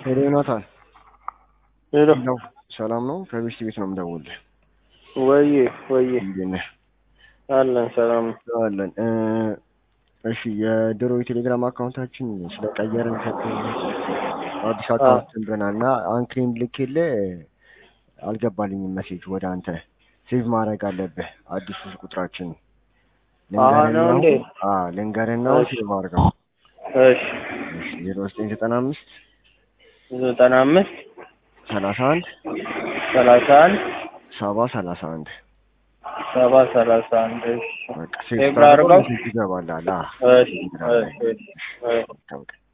ሄሎ ዮናታን፣ ሄሎ ነው ሰላም ነው? ከቤስት ቤት ነው የምደውልልህ። ወዬ ወዬ እንዴት ነህ? አለን ሰላም ነው። አለን። እ፣ እሺ የድሮ የቴሌግራም አካውንታችን ስለቀየርን ሰጥ አዲስ አካውንት ብለናል እና አንክሌም ልኬልህ አልገባልኝም ሜሴጅ ወደ አንተ ሴቭ ማድረግ አለብህ አዲሱ ቁጥራችን አዎ ነው እንዴ? ልንገርና እሺ። ሴቭ አድርገው እሺ ዜሮ ዘጠኝ ዘጠና አምስት ዘጠና አምስት ሰላሳ አንድ ሰላሳ አንድ ሰባ ሰላሳ አንድ ሰባ ሰላሳ አንድ እሺ በቃ ሴቭ ሴቭ ላድርገው? ይገባላል። እሺ እሺ እሺ ታውቅ